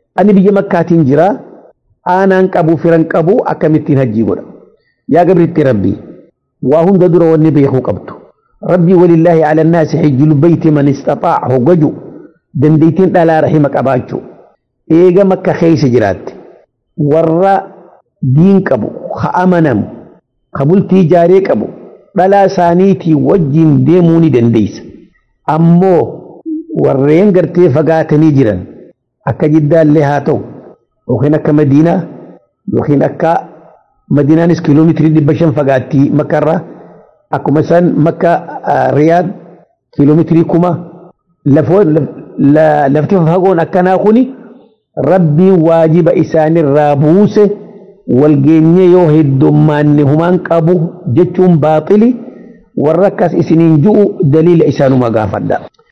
ani biyya makkaatiin jira aanaan qabu firan qabu akkamittiin hajjii godha yaa gabriitti rabbii waa hunda dura wanni beekuu qabdu rabbii walillaahi ala annaasi hijjul bayti man istaxaa'a hoggaju dandeettiin dhalaa rahima qabaachuu eega makka keessa jiraatte warra diin qabu ha amanamu ha bultii jaaree qabu dhalaa isaaniitii wajjin deemuu ni dandeessa ammoo warreen gartee fagaatanii jiran akka jiddaallee haa ta'u yookiin akka madiinaa yookiin akka madiinaanis kiiloomeetirii dhibba shan fagaattii makkarraa akkuma isaan makka riyaad kiiloomeetirii kuma lafti fagoon akkanaa kuni rabbiin waajiba isaanirraa buuse walgeenye yoo heddummaanne humaan qabu jechuun baaxili warra akkas isiniin ju'u daliila isaanuma gaafadha.